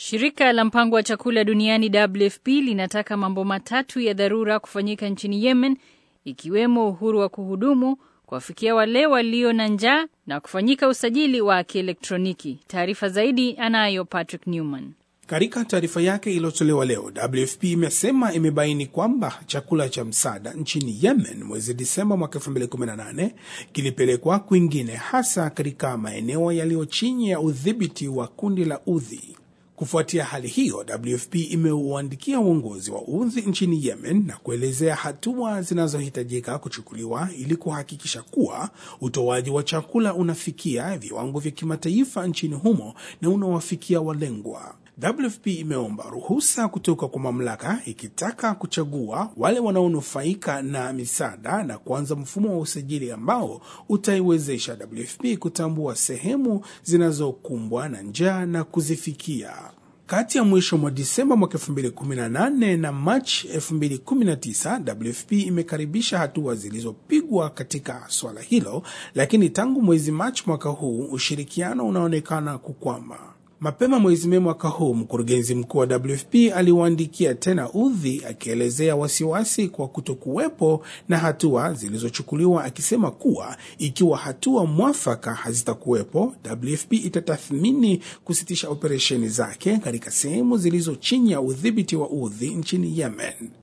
Shirika la mpango wa chakula duniani WFP linataka mambo matatu ya dharura kufanyika nchini Yemen, ikiwemo uhuru wa kuhudumu, kuwafikia wale walio na njaa na kufanyika usajili wa kielektroniki. Taarifa zaidi anayo Patrick Newman. Katika taarifa yake iliyotolewa leo, WFP imesema imebaini kwamba chakula cha msaada nchini Yemen mwezi Disemba mwaka 2018 kilipelekwa kwingine, hasa katika maeneo yaliyo chini ya udhibiti wa kundi la Udhi. Kufuatia hali hiyo, WFP imeuandikia uongozi wa Udhi nchini Yemen na kuelezea hatua zinazohitajika kuchukuliwa ili kuhakikisha kuwa utoaji wa chakula unafikia viwango vya kimataifa nchini humo na unawafikia walengwa. WFP imeomba ruhusa kutoka kwa mamlaka ikitaka kuchagua wale wanaonufaika na misaada na kuanza mfumo wa usajili ambao utaiwezesha WFP kutambua sehemu zinazokumbwa na njaa na kuzifikia. Kati ya mwisho mwa Disemba mwaka 2018 na Machi 2019, WFP imekaribisha hatua zilizopigwa katika swala hilo, lakini tangu mwezi Machi mwaka huu ushirikiano unaonekana kukwama. Mapema mwezi Mei mwaka huu mkurugenzi mkuu wa WFP aliwaandikia tena Udhi akielezea wasiwasi kwa kutokuwepo na hatua zilizochukuliwa, akisema kuwa ikiwa hatua mwafaka hazitakuwepo, WFP itatathmini kusitisha operesheni zake katika sehemu zilizo chini ya udhibiti wa Udhi nchini Yemen.